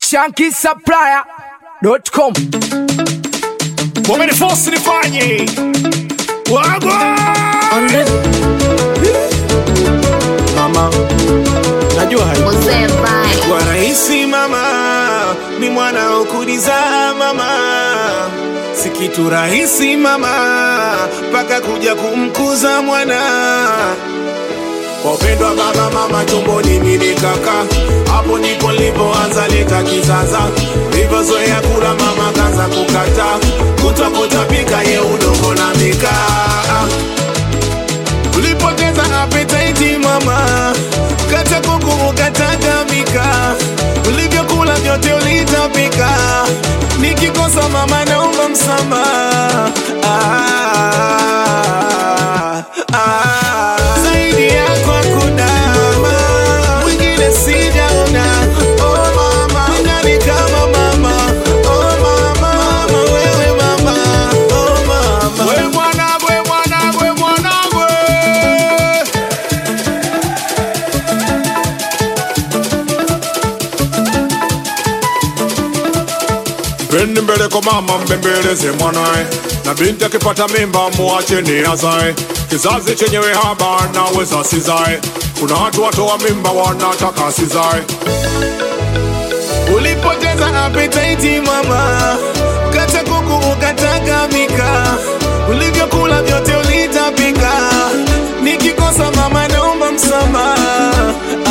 shankisupplier.com wamenifosi nifanye wagwa mama najua hai Mzee Vai. kwa rahisi mama ni mwana ukudizaa mama si kitu rahisi mama mpaka kuja kumkuza mwana kwa upendo wa baba mama tumboni mimi kaka hapo ndipo nilipoanza leta kizaza nilivyozoea kula mama kaanza kukata kutwa kutapika ye udongo na mikaa ulipoteza appetite mama kata kuku ukatagamika ulivyokula vyote ulitapika nikikosa mama naomba msamaha ah, ah. zaidi yako hakuna mwingine sijaona oh mama nani kama mama oh mama mama wewe mama oh mama we mwanangu we mwanangu we mwanangu Pendi mbele kwa mama mbembeleze mwanae, na binti akipata mimba muache ni azae. Kizazi chenyewe haba naweza sizae, kuna watu watoa mimba wanataka sizae. Ulipoteza appetite mama, ukata kuku ukatagamika, ulivyokula vyote ulitapika. Nikikosa mama naomba msamaha.